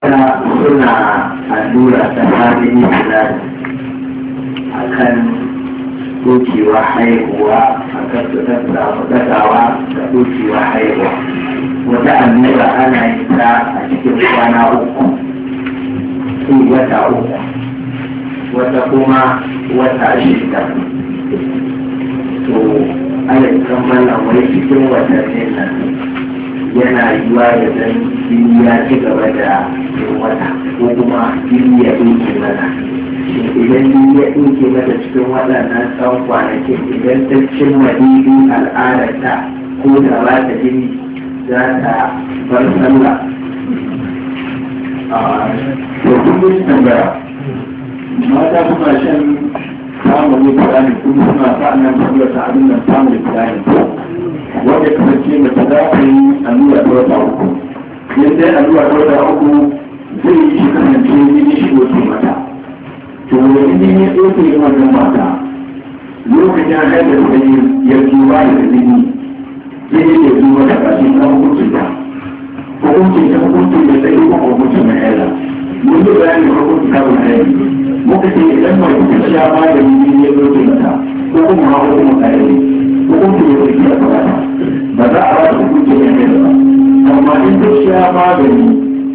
suna allura ta halin filari a kan dokewa haihuwa a kan su tattawa da dokewa haihuwa wata allura ana yin ta a cikin kwana uku ko wata uku wata kuma wata shida to ana kammala wai cikin watannin nan yana yiwa da dan jini ya ci gaba da yin wata ko kuma jini ya ɗauke mana idan jini ya ɗauke mata cikin waɗannan tsawon kwanakin idan ta cimma daidai al'adarta ko da ba ta jini za ta bar sallah to kun tambaya mata suna shan samun ne fulani kuma suna sa'annan saboda ta abin nan samun fulani wanda kasance mace za ta yi allura ta wata uku yadda allura ta wata uku zai yi shi kasance jini shi doke mata to wani jini ya doke yi wannan mata lokacin haifar da yi ya zuwa da jini jini ya zuwa da ƙarshen kan hukuncin ta hukuncin ta hukuncin da sai kuma hukuncin na haila mun yi bayanin hukuncin ta kuma haila muka ce idan mai kuka sha magani jini ya doke mata ko kuma hawa kuma ƙarfi hukuncin ya doke a kamata ba za a ba ta hukuncin ya haila ba amma in ta sha magani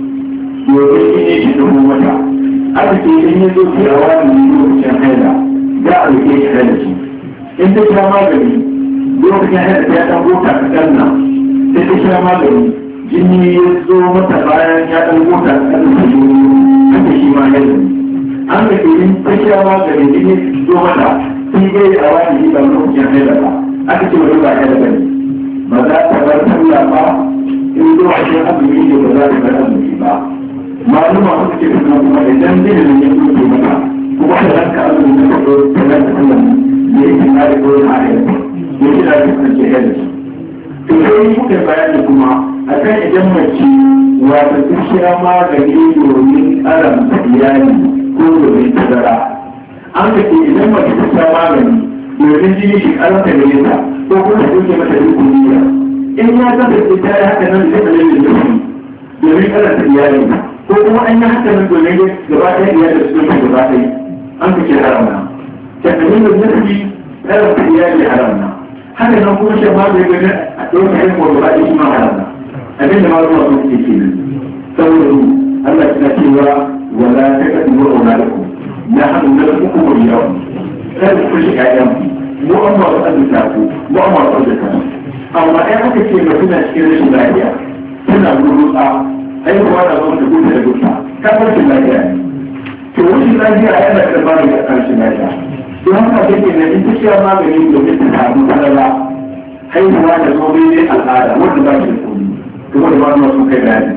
domin jini shi dubu mata aka ce in ya doke a wani lokacin haila za a rike shi haila shi in ta sha magani lokacin haila ta ɗan gota kaɗan nan sai ta sha magani jini ya zo mata bayan ya ɗan gota kaɗan da shi haka shi ma haila an da ke in ta sha magani jini zo mata sai dai a wani shi ba lokacin haila ba aka ce wani ba haila ba ne ba za ta bar sallah ba in zuwa shi azumi ne ba za ta bar azumi ba maluma suka ce suna kuma idan zai da ya kuke mata kuma da ranka azumi na kaso ta nan da sallah da yake kare ko na ayar ya ce da ta kace ya da to sai muka bayani kuma akan idan mace wata ta sha magani domin karanta iyali ko domin tazara an ka ce idan mace ta sha magani domin jini shi karanta gare ta ko kuma ta duke mata dukkan niyya in ya kasance ta yi haka nan da ta lalle da domin karanta iyali ko kuma an yi haka nan domin gaba ɗaya iyali su domin gaba ɗaya an ka ce haramna tattalin da nufi karanta iyali haramna haka nan kuma shan magani gani a ɗauka yin ko gaba ɗaya shi ma haramna abinda ma zuwa sun ce ke nan saboda Allah na cewa wala ta kaɗi wa'auna da ku ya hannu na uku wa yawon kada ku shi ƴaƴan mu an ba su azuta ku mu an ba su azuta amma ɗaya aka ce ba suna cikin rashin lafiya suna gurgurta haihuwa da zama da gudu da gudu kan rashin lafiya ne to rashin lafiya yana da ba da rashin lafiya don haka take na in ta sha magani domin ta samu falala haihuwa da zo daidai al'ada wanda ba shi da komi kuma da ba su kai bayani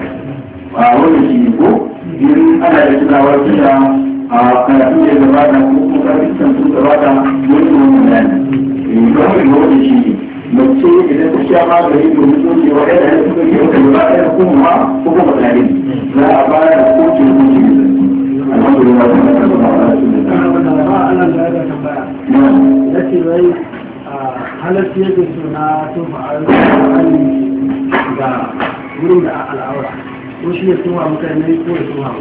a wannan shi ne ko in ana da tunawar tuna a karatu da gabata ko kuma karfin sun gabata wani wani bayani don haka ga wani shi ne mace idan ta sha magani domin soke wa ɗaya da suka ke wata gaba ɗaya kuma ko kuma tare za a bayar da koke koke da alhamdulillah ta naka da ba'a ya ce wai halarci yake so na tofa alƙalƙali ga wurin da al'aura ko shi ya tofa mutane ko ya tofa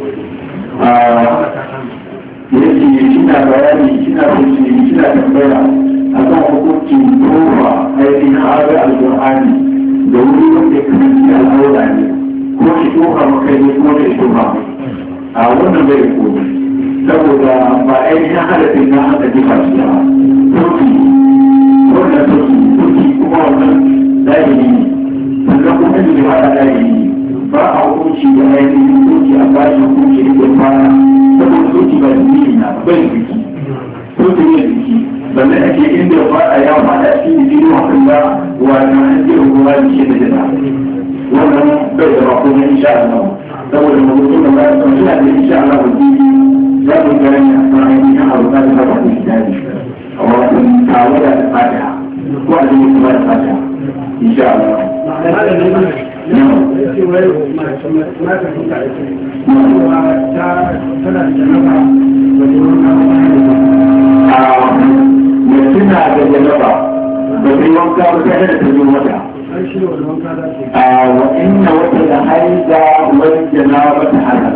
wani yake kina bayani kina kuce kina tambaya akan hukuncin tofa ainihin haɗar alƙur'ani da wuri wanda ya kasance al'aura ne ko shi tofa makai ne ko shi tofa a wannan bai komi saboda ba ainihin halatin na haka jefa shi ba turki wannan turki turki kuma wannan zahiri ne sannan kuma ne ba da zahiri ne ba a hukunci da ainihin turki a bashi hukunci da ke fara saboda turki ba da na bai biki turki ne biki balle ake inda ya fada ya fada shi ne jini hakan da wannan an jira kuma da shi da jina wannan bai da ba kuma insha Allah saboda mutum da ba ya san shi da insha Allah ba ji za mu ga ne a kan ainihin abu da ba ba shi da shi a wannan tawada da fatiha ko a jini kuma da fatiha insha Allah ya ce wai mata suka aiki cewa ta tana da janaba wajen wani mutum na da janaba ba zai wanka ba sai da ta zo mata an shirya wani wanka za su yi a wa inna wata da haiza wani janaba ta hana